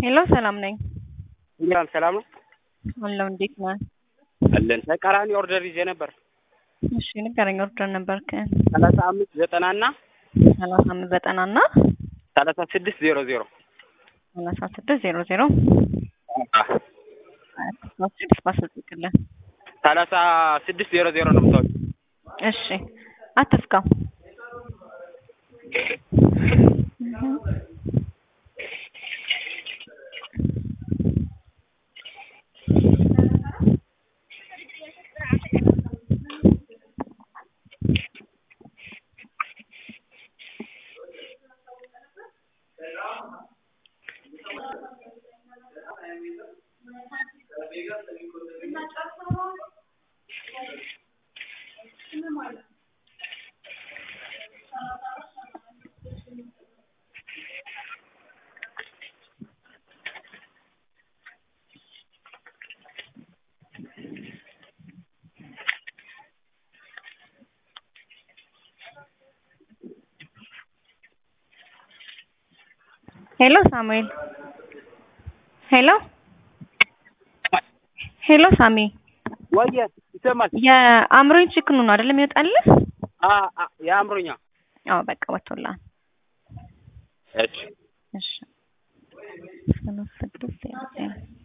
ሄሎ ሰላም ነኝ። ሰላም ሰላም ነው አለው እንዴት ነህ? አለን። ተቃራኒ ኦርደር ይዤ ነበር። እሺ ንገረኝ። ኦርደር ነበርክ? ሰላሳ አምስት ዘጠና እና ሰላሳ አምስት ዘጠና እና ሰላሳ ስድስት ዜሮ ዜሮ ሰላሳ ስድስት ዜሮ ዜሮ ስድስት ባስልጥቅልን ሰላሳ ስድስት ዜሮ ዜሮ ነው የምታወጪው። እሺ አትፍካው። ሄሎ ሳሙኤል ሄሎ ሄሎ ሳሚ ወየ ይሰማል? የአእምሮኝ ችክኑ ነው አይደለም ይወጣልህ? አ አ የአእምሮኛ አዎ በቃ ወጥቶልሃል። እሺ እሺ ሰላሳ ስድስት ዜሮ ዜሮ